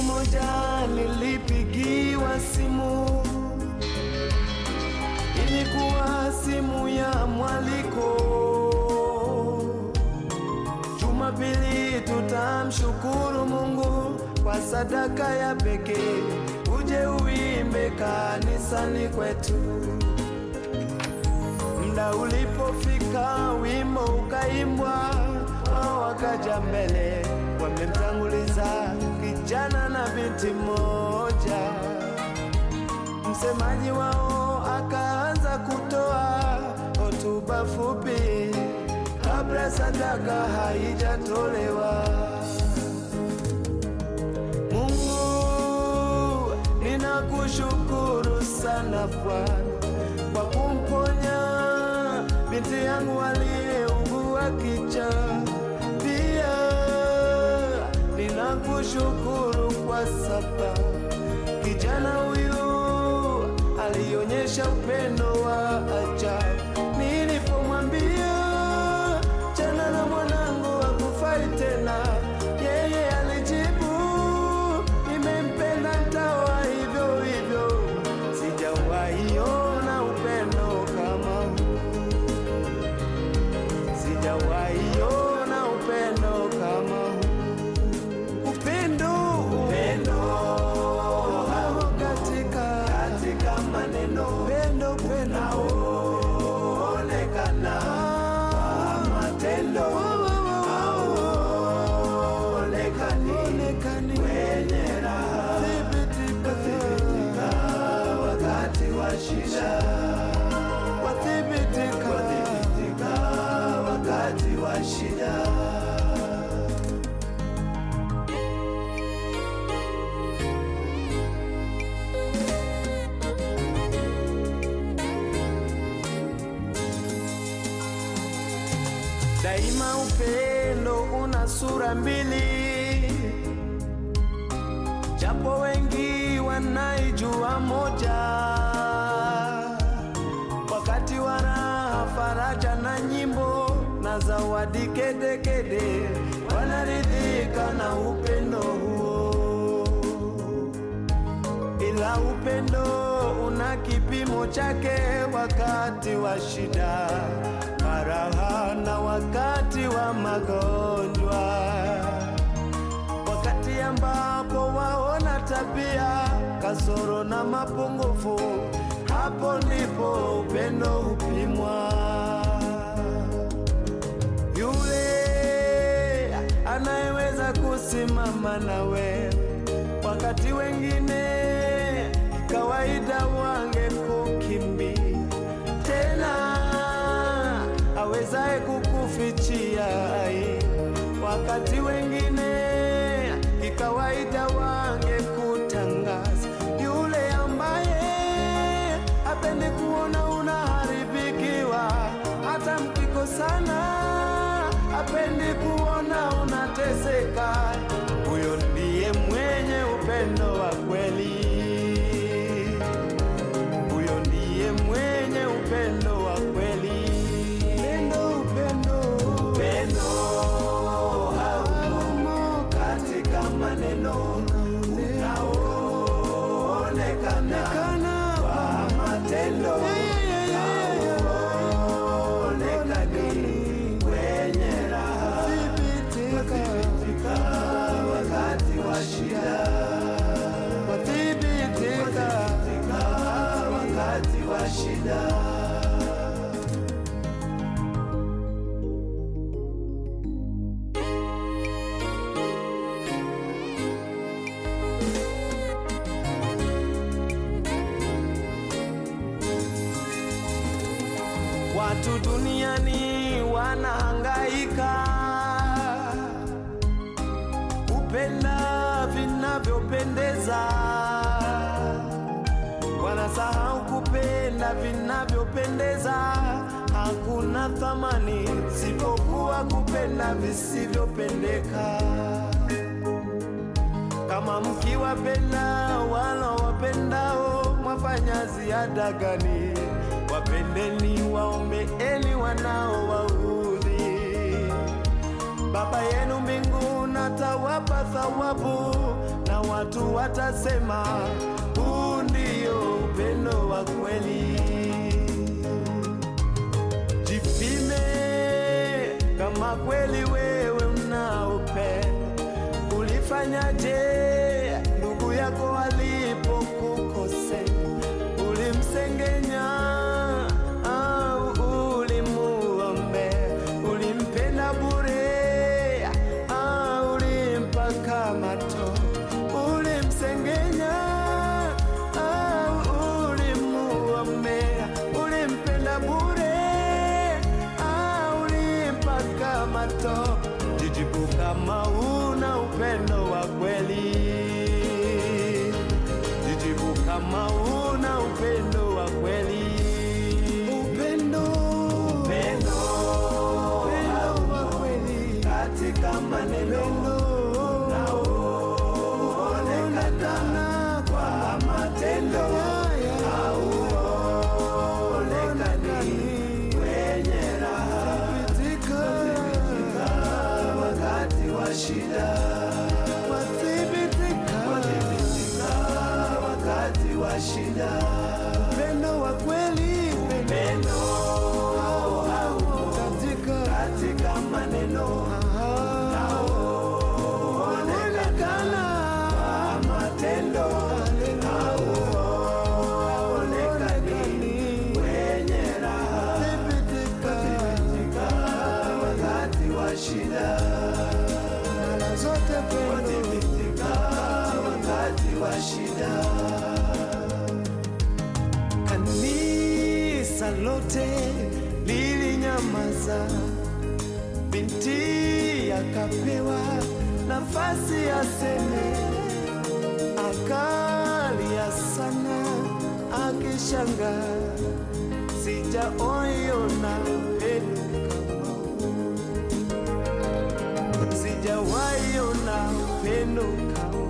moja nilipigiwa simu, ilikuwa simu ya mwaliko. Jumapili tutamshukuru Mungu kwa sadaka ya pekee, uje uimbe kanisani kwetu. Muda ulipofika, wimbo ukaimbwa, wao wakaja mbele, wamemtanguliza kijana na binti mmoja. Msemaji wao akaanza kutoa hotuba fupi kabla sadaka haijatolewa. Mungu, ninakushukuru sana Bwana kwa kumponya binti yangu aliyeugua kicha. Pia ninakushukuru kwa sababu kijana huyu alionyesha upendo wa ajabu. Nilipomwambia chana na mwanangu hakufai tena, yeye alijibu nimempenda, ntawa hivyo hivyo. Sijawahi ona upendo kama huu, sijawahi ona upendo kama huu. Upendo, upendo hao katika katika maneno, upendo upendo unaoonekana kwa matendo hauonekani kwenye raha, thibitika wakati wa shida, wathibitika wakati wa shida. Daima upendo una sura mbili, japo wengi wanaijua moja. Wakati wa raha, faraja na nyimbo na zawadi kedekede, wanaridhika na upendo huo ila upendo una kipimo chake wakati wa shida, faraha na wakati wa magonjwa, wakati ambapo waona tabia kasoro na mapungufu, hapo ndipo upendo hupimwa. Yule anayeweza kusimama nawe wakati wengine kawaida wangekukimbia, tena awezaye kukufichia aibu, wakati wengine kikawaida wangekutangaza, yule ambaye hapendi kuona unaharibikiwa, hata mkikosana hapendi kuona unateseka, huyo ndiye mwenye upendo wa kweli. Huyo ndiye mwenye upendo wa kweli. Upendo, upendo, upendo haumo katika maneno unaoonekana kwa matendo hauonekani kwenye raha, wathibitika wakati wa shida, wathibitika wakati wa shida. Watu duniani wanahangaika kupenda vinavyopendeza, wanasahau kupenda vinavyopendeza. Hakuna thamani sipokuwa kupenda visivyopendeka. Kama mkiwapenda wala wapendao, mwafanya ziada gani? Wapendeni, waombeeni wanaowaudhi. Baba yenu mbinguni atawapa thawabu, na watu watasema huu ndio upendo wa kweli. Jipime kama kweli wewe una upendo. Ulifanyaje ndugu yako alipokukosea? Ulimsengenya au ulimuombea? Ulimpenda bure au ulimpaka mato? Ulimsengenya au ulimuombea? Ulimpenda bure au ulimpaka mato? Jijibu kama una upendo wa kweli. Jijibu kama una upendo wa kweli. Upendo, upendo, upendo wa kweli katika maneno unaoonekana kwa matendo hauonekani wenye raha kuthibitika wakati wa shida, wathibitika wakati wa shida. Upendo wa kweli, upendo katika katika maneno unaoonekana kwa matendo hauonekani wenye raha kuthibitika wakati wa shida mara zote kuthibitika wakati wa shida. Kanisa lote lilinyamaza, binti akapewa nafasi aseme, akalia sana akishanga, sijaoiona upendo kama huu, sijawaiona upendo kama